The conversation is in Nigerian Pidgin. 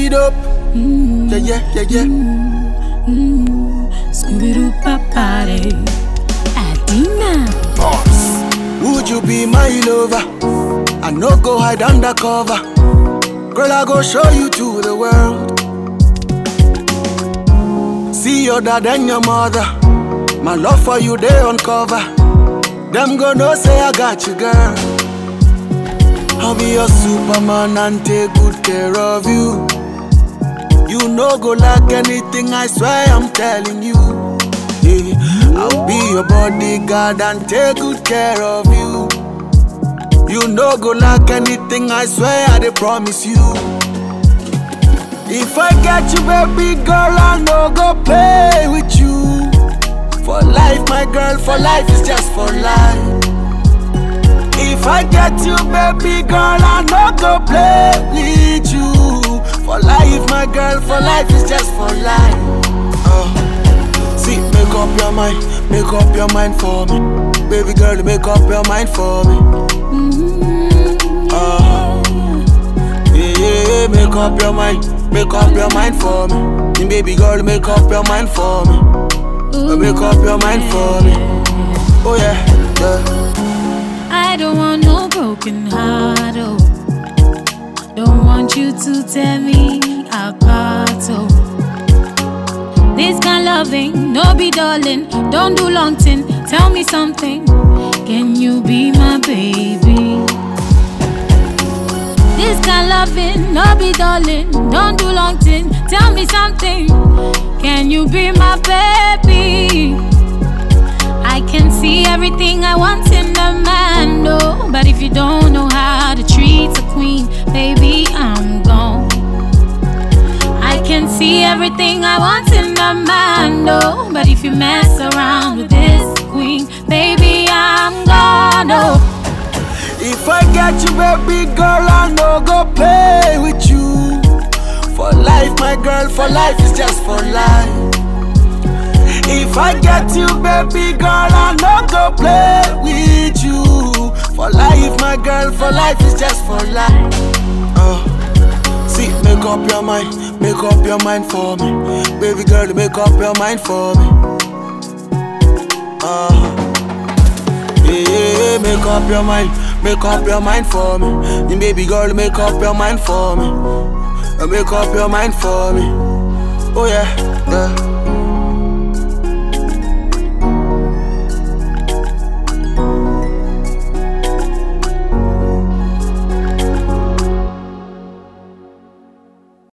it up. Yeah, yeah, yeah, yeah. Scooby-Doo party. Adina. Boss. Would you be my lover? I no go hide under cover. Girl, I go show you to the world. See your dad and your mother. My love for you, they uncover. Them gonna say I got you, girl. I'll be your superman and take good care of you. You no go like anything, I swear I'm telling you. Yeah, I'll be your bodyguard and take good care of you. You no go like anything, I swear I dey promise you. If I get you, baby girl, I no go play with you. For life, my girl, for life is just for life. If I get you, baby girl, I no go play with you. For life, my girl, for life is just for life. Uh, see, make up your mind, make up your mind for me. Baby girl, make up your mind for me. Uh, yeah, yeah, yeah, make up your mind, make up your mind for me. And baby girl, make up your mind for me. Uh, Make up your mind for me. Oh yeah, yeah. I don't want no broken heart, oh. Don't want you to tear me apart, oh. This kind loving, no be darling. Don't do long thing. Tell me something. Can you be my baby? This kind loving, no be darling. Don't do long thing. Tell me something. Can you be my baby? I can see everything I want in a man, no. But if you don't know how to treat a queen, baby, I'm gone. I can see everything I want in a man, no. But if you mess around with this queen, baby, I'm gone, oh. If I get you, baby girl, I no go play with you. For life, my girl, for life is just for life. If I get you, baby girl, I no go play with you. For life, my girl, for life is just for life. Uh, see, make up your mind, make up your mind for me. Baby girl, make up your mind for me. Uh, yeah, yeah, yeah, make up your mind, make up your mind for me. And baby girl, make up your mind for me. Uh, Make up your mind for me. Oh yeah, yeah.